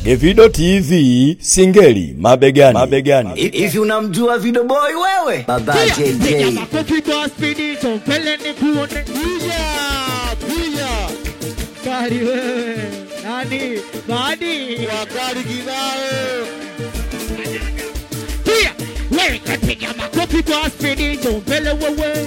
Evido TV Singeli mabegani, mabegani. Hivi unamjua Video Boy wewe? Baba JJ. makofi kwa spidi chompele ni kuone kuja kuja kari wewe nani badi wakari kibao pia wewe kapiga makofi kwa spidi chompele wewe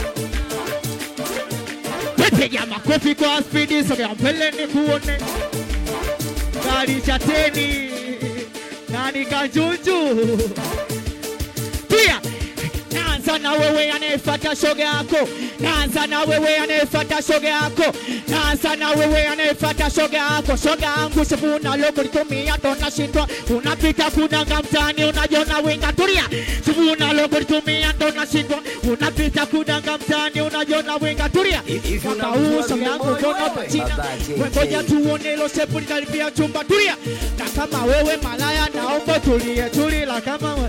Piga makofi kwa spidi sogea mbele ni kuone gari chateni nani kanjunju pia naanza na wewe anayefuata shoga yako, naanza na wewe anayefuata shoga yako, naanza na wewe anayefuata shoga yako. Shoga yangu sivuna loko litumia ndo nashindwa, unapita kunanga mtaani unajiona winga. Tulia, sivuna loko litumia ndo nashindwa, unapita kunanga mtaani unajiona winga. Tulia, Hivi mwaka unamjua huu shoga yangu Video Boy kona wewe? pachina, Baba JJ. wengoja tuone ilo shepu litalipia chumba. Tulia, na kama wewe malaya, naomba tulie, tulila kama we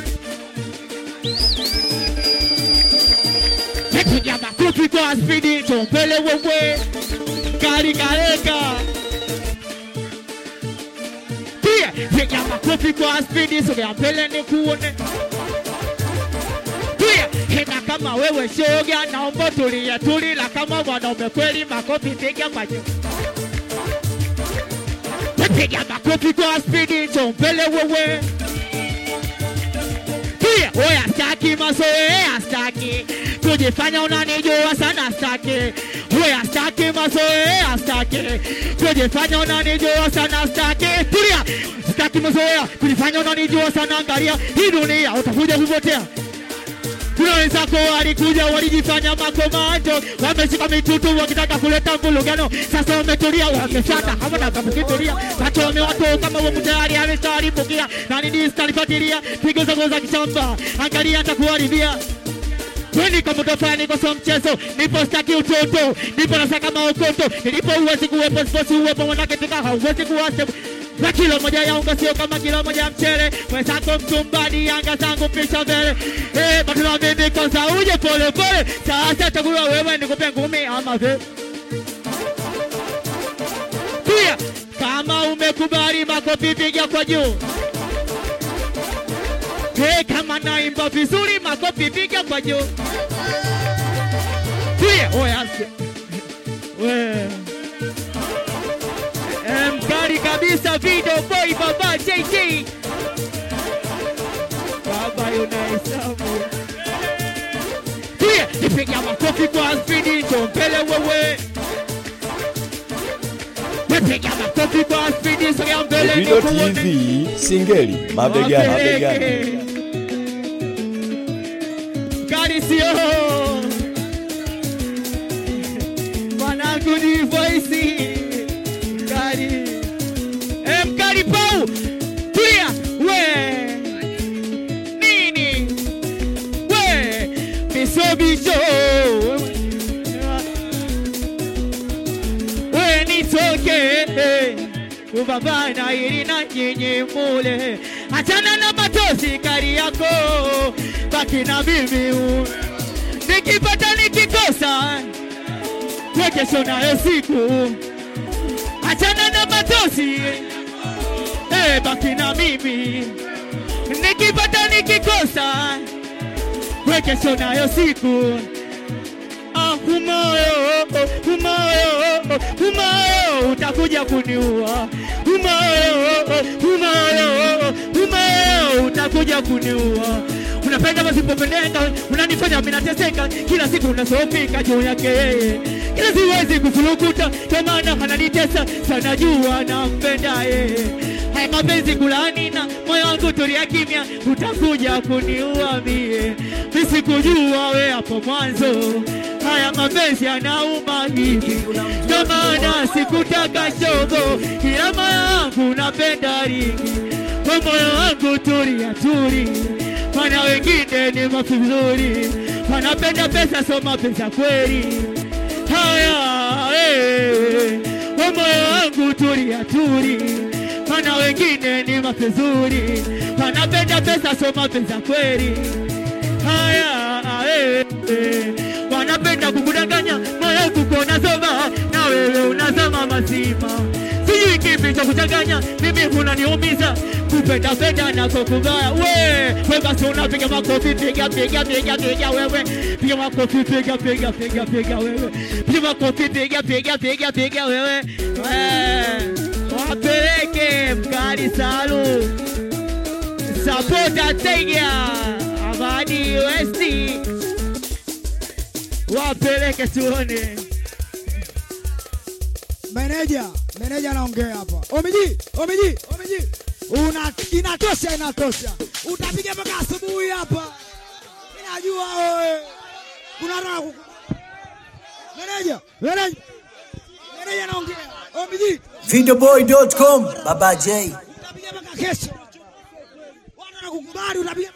Piga makofi kwa spidi chompele wewe gari kareka pia piga makofi kwa spidi sogea mbele ni kuone pia hena kama wewe shoga naomba tulia tulila kama mwanaume kweli makofi piga kwa juu piga makofi kwa spidi chompele wewe pia oya staki mazoea staki kujifanya unanijua sana staki oya staki mazoea staki kujifanya unanijua sana staki tulia staki mazoea kujifanya unanijua sana angalia hii dunia utakuja kupotea kuna wenzako walikuja walijifanya makomando, wameshika mitutu wakitaka kuleta mvulugano. Sasa wametulia, wameshata hawana kamukitulia, wachome watu kama wamo tayari ameshalipukia na nini stalifuatilia pigo zangu za kishamba, angalia nitakuharibia Kwani kama utafanya kwa mchezo, nipo staki utoto, nipo nasaka maokoto, nilipo uwezi kuwepo, siposi uwepo, manake tika hauwezi kuwase na kilo moja ya unga sio kama kilo moja ya mchele, mwenzako mtumbadi, yanga zangu pisha mbele. Eh, batula mimi kwanza uje pole pole, sasa chagua wewe nikupe ngumi ama vipi? Pia kama umekubali makofi piga kwa juu. Hey, kama naimba vizuri makofi piga kwa juu. Pia oya we Eh, mkali kabisa Video Boy baba JJ baba yunahesabu pia nipiga makofi kwa spidi chompele wewe nipiga makofi kwa spidi sogea mbele Evido nikuone. TV Singeli mabegani, mabegani. Gari sio mwanangu ni voice gari e, mkali pau tulia we nini we misobicho we nitoke ubabana ili na nyinyi mule achana na matosi kari yako baki na mimi u- nikipata nikikosa we kesho nayo siku achana na matosi eh, baki na mimi nikipata nikikosa we kesho nayo siku Ah, umoyo umoyo umoyo utakuja kuniua umoyo umoyo umoyo utakuja kuniua unapenda masipopendeka unanifanya minateseka kila siku unasofika juu yake yeye kila siwezi kufurukuta kwa maana ananitesa sana jua nampenda yeye haya mapenzi kulani na moyo wangu tulia kimya utakuja kuniua mie misikujua we hapo mwanzo haya mapenzi yanauma hivi ndo maana sikutaka shogo kila moyo wangu napenda ringi kwa moyo wangu tulia turi mana wengine ni mafizuri wanapenda pesa so mapenzi ya kweli haya eh, kwa moyo wangu tulia turi mana wengine ni mafizuri wanapenda pesa so mapenzi ya kweli haya eh, eh, wanapenda kukudanganya moyo kuko unasoma na wewe unasoma mazima sijui kipi nitakuchanganya mimi unaniumiza kupenda penda na kukugaya we we basi unapiga makofi piga piga piga piga wewe piga makofi piga piga piga piga wewe piga makofi piga piga piga piga wewe Eh, wapeleke mkali salu sapota tega Amani Westi wapeleke tuone Meneja, meneja anaongea hapa. Omiji, omiji, omiji. Una inatosha, inatosha. Utapiga mpaka asubuhi hapa. Ninajua wewe. Kuna raha kuku. Meneja, meneja. Meneja anaongea. Omiji, Videoboy.com Baba J. utapiga mpaka kesho. Watu wanakukubali utapiga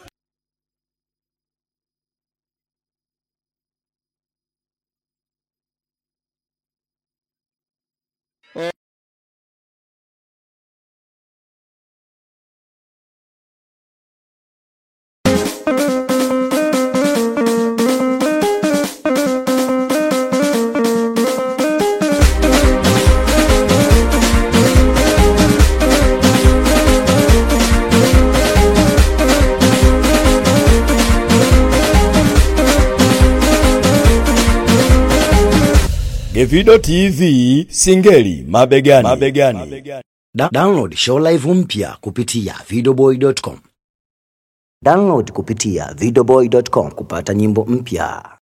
Gevido TV Singeli mabegani. mabegani. Da download show live mpya kupitia videoboy.com. Download kupitia videoboy.com kupata nyimbo mpya.